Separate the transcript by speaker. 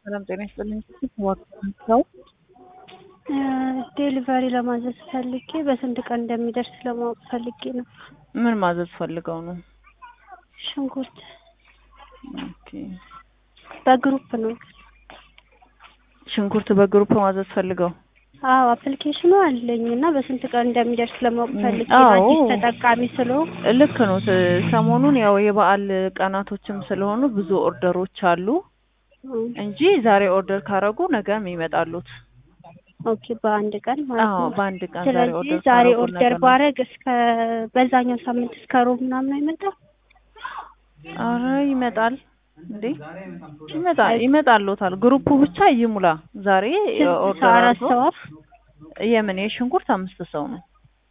Speaker 1: ሰላም ጤና ይስጥልኝ። ዋው
Speaker 2: ዴሊቨሪ ለማዘዝ ፈልጌ በስንት ቀን እንደሚደርስ ለማወቅ ፈልጌ ነው።
Speaker 1: ምን ማዘዝ ፈልገው ነው?
Speaker 2: ሽንኩርት
Speaker 1: ኦኬ
Speaker 2: በግሩፕ ነው።
Speaker 1: ሽንኩርት በግሩፕ ማዘዝ ፈልገው
Speaker 2: አዎ አፕሊኬሽኑ አለኝ እና በስንት ቀን እንደሚደርስ ለማወቅ ፈልጌ ነው።
Speaker 1: አዎ።
Speaker 2: አዲስ ተጠቃሚ ስለሆንኩ
Speaker 1: ልክ ነው። ስ- ሰሞኑን ያው የበዓል ቀናቶችም ስለሆኑ ብዙ ኦርደሮች አሉ
Speaker 2: እም፣
Speaker 1: እንጂ ዛሬ ኦርደር ካረጉ ነገም ይመጣሉት።
Speaker 2: ኦኬ በአንድ ቀን ማለት
Speaker 1: አዎ
Speaker 2: ነው።
Speaker 1: በአንድ ቀን ዛሬ
Speaker 2: ስለዚህ
Speaker 1: ኦርደር
Speaker 2: ዛሬ
Speaker 1: ካረጉ
Speaker 2: ኦርደር
Speaker 1: ነገ ነው።
Speaker 2: ባረግ እስከ በዛኛው ሳምንት እስከ ሮብ ምናምን አይመጣም?
Speaker 1: አረ ይመጣል እንዴ ይመጣል ይመጣልዎታል። ግሩፑ ብቻ ይሙላ። ዛሬ
Speaker 2: ስንት ሰው?
Speaker 1: ኦርደር
Speaker 2: አራት
Speaker 1: አድርጎ
Speaker 2: ሰው?
Speaker 1: የምን የሽንኩርት አምስት ሰው ነው።